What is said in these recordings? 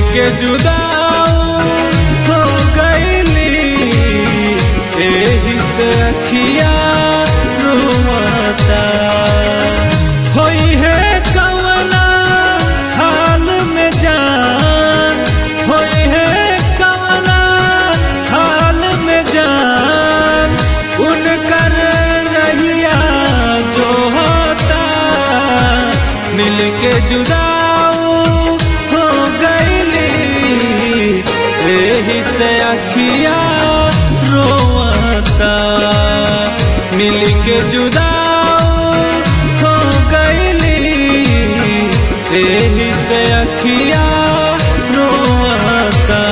के जुदा हो गईली एही से अखिया रोवता होई है कवना हाल में जान होई है कवना हाल में जान उनकर रहिया जो होता मिल के जुदा हो गईली एही से अखिया रोवता मिल के जुदा हो गईली एही से अखिया रोवता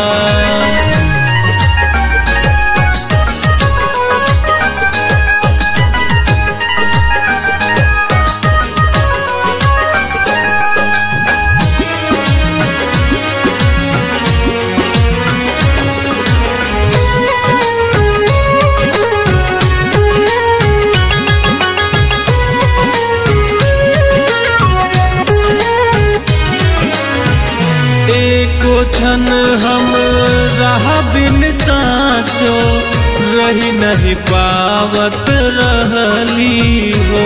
एको क्षण हम रहा बिन साचो रही नहीं पावत रहली हो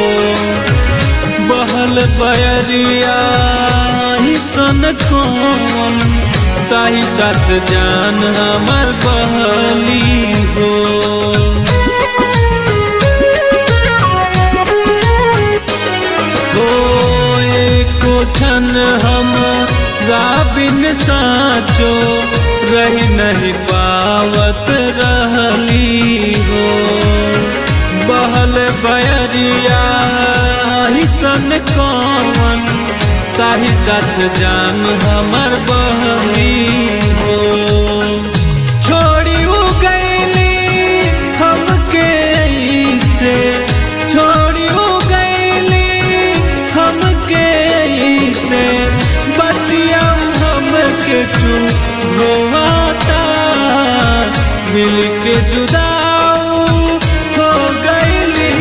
बहल बयरिया ही सन कौन ताही साथ जान हमर बहली हो हो एको क्षण हम राबिन साचो रही नहीं पावत रहली हो बहल बयरिया ही सन कौन ताही साथ जान हमर बहली हो छोड़ी उ गईली हमके से छोड़ी उ गईली हमके से बतिया हमके तू रोवाता मिल के जुदा हो गईली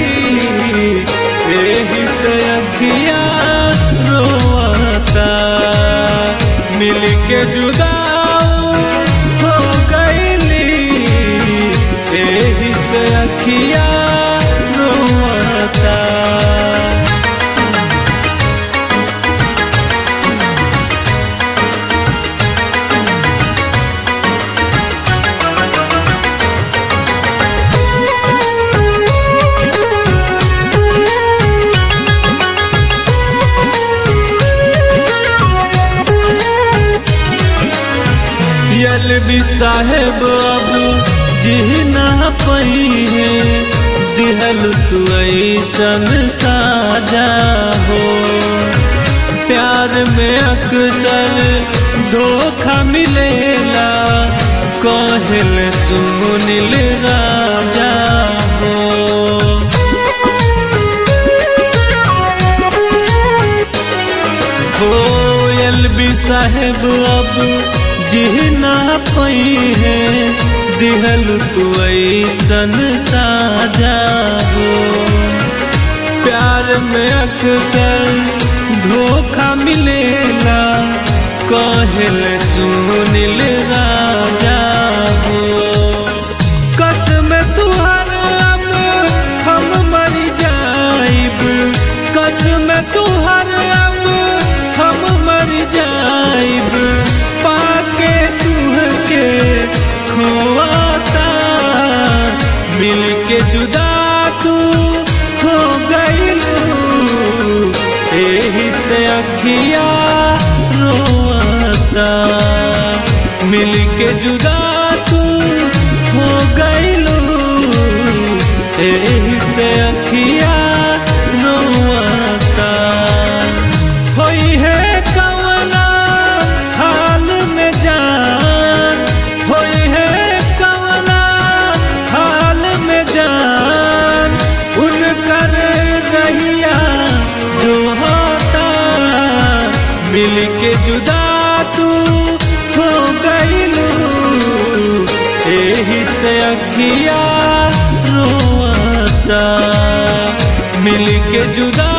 एही से अखिया रोवाता मिल के जुदा हो गईली एही से अखिया रोवाता यल भी साहेब अब जी ना पई है दिहल तू ऐसन साजा हो प्यार में अक्सर धोखा मिलेला कहल सुनिल राजा हो कोयल भी साहेब अब जी ना पई है दिहल तू ऐसन साजा हो प्यार में अक्सर धोखा मिलेला कहल सुनिल राजा हो कसम तुहर अब हम मर जाइब कसम तुहर अब हम मर जाइब पाके तुहके खोवाता मिल के जुदा तू हो गईलू एही से अखिया रोवता मिल के जुदा तू हो गईलू एही से अखिया रोवता होई है कवना हाल में जान होई है कवना हाल में जान उनकर रहिया जो होता मिल के जुदा तू हो गईलू एही से अखिया रोवता मिल के जुदा